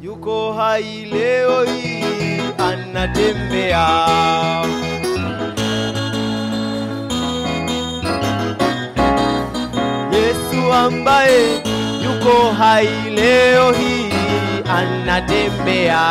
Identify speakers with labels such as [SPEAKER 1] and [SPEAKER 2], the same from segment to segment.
[SPEAKER 1] yuko hai leo hii anatembea. Yesu ambaye yuko hai leo hii anatembea.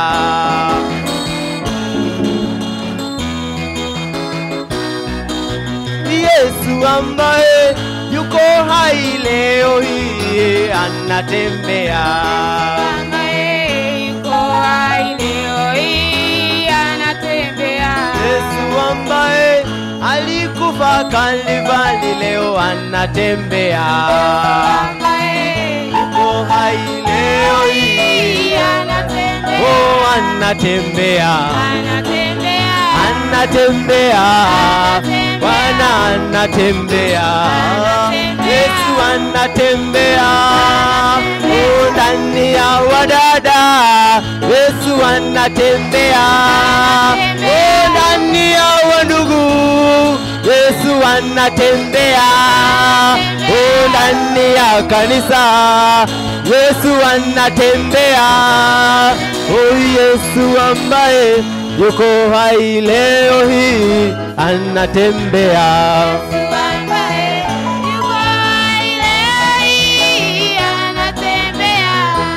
[SPEAKER 1] Yesu ambaye yuko hai leo hii anatembea.
[SPEAKER 2] ambaye yuko hai leo hii anatembea.
[SPEAKER 1] Yesu ambaye alikufa Kalvari leo anatembea.
[SPEAKER 2] ambaye
[SPEAKER 1] Yuko hai leo hii
[SPEAKER 2] anatembea.
[SPEAKER 1] oh, anatembea.
[SPEAKER 2] Anatembea.
[SPEAKER 1] Anatembea.
[SPEAKER 2] Anatembea.
[SPEAKER 1] Bwana anatembea.
[SPEAKER 2] Anatembea.
[SPEAKER 1] Yesu anatembea. Oh, ndani ya wadada Yesu anatembea.
[SPEAKER 2] Anatembea.
[SPEAKER 1] Oh, ndani ya wandugu Yesu anatembea. Oh, ndani ya kanisa Yesu anatembea. Oh, Yesu ambaye yuko hai leo hii anatembea.
[SPEAKER 2] ambaye yuko hai leo hii anatembea.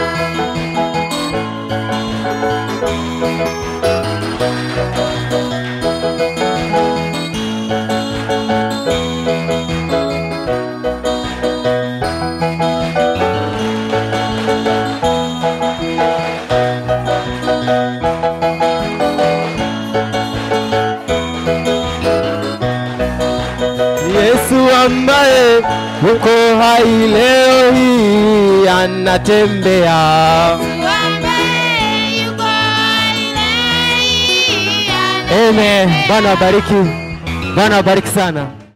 [SPEAKER 1] Yesu ambaye yuko hai leo hii anatembea.
[SPEAKER 2] ambaye yuko hai leo hii anatembea.
[SPEAKER 1] Amen. Bwana wabariki. Bwana wabariki sana.